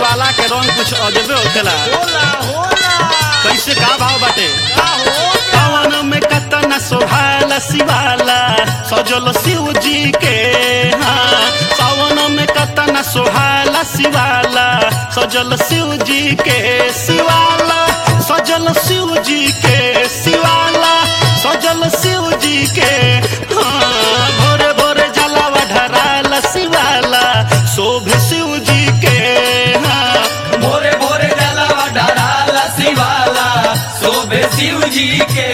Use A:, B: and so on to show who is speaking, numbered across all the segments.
A: शिवाला के रंग कुछ अजबे होखेला
B: होला होला
A: कैसे का भाव बाटे
B: का होला
A: सावन में कतना सोहाला शिवाला सजल शिव जी के हाँ सावन में कतना सोहाला शिवाला सजल शिव जी के शिवाला सजल शिव जी के शिवाला सजल शिव जी के हाँ भोरे भोरे जलावा ढराला शिवाला शोभे शिव जी के हाँ
C: भोरे भोरे जलावा डराला शिवाला शोभे शिव जी के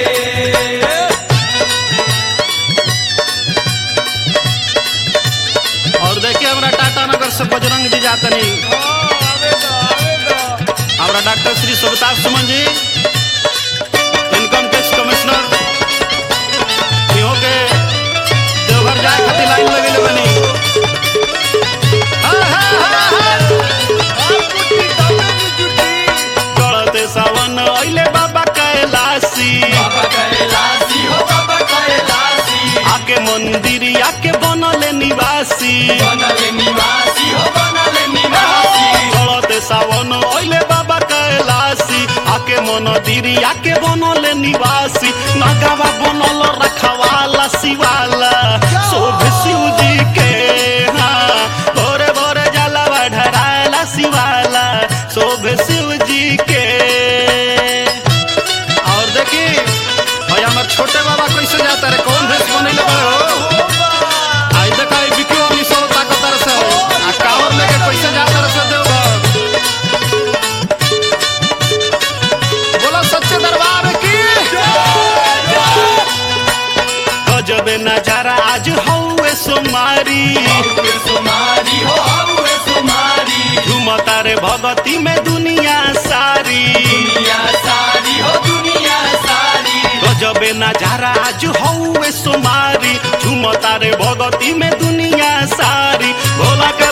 A: और देखिए हमरा टाटा नगर से बजरंग जी जातनी
B: आवे दो आवे दो
A: हमारा डॉक्टर श्री सुबताज सुमन जी इनकम टैक्स कमिश्नर इहो के देवघर जाए खातिर लाइन लगेले बनी हाँ, हाँ, हाँ, हाँ।
B: और कुटी तबे नी जुटी
A: गलते सावन अइले बाबा कैलाशी
C: बाबा कैलाशी हो बाबा कैलाशी
A: आके मंदिर आके बनले निवासी
C: बनले निवासी हो बनले निवासी
A: गलते सावन अइले बाबा कैलाशी आके मंदिर आके बनले निवासी नगावा बनल रखवाला शिवाला शोभ शिव जी के हाँ भोरे भोरे जलावा ढराला शिवाला शोभ शिव जी के और देखी भाई हमार छोटे बाबा कैसे जाता रे कौन भेष बनैले बड़े हो आई देखा ई बिकियो हमनी सब ताकतर से आ कावर लेके कैसे जाता रे से देवघर बोलो सच्चे दरबार की गजबे नजारा आज हौवे सोमारी
C: हौवे सुमारी हो हौवे सुमारी
A: झुमता रे भगती में दुनिया सारी
C: दुनिया सारी हो दुनिया सारी
A: गजबे नजारा आज हौवे सोमारी झुमता रे भगती में दुनिया सारी भोला के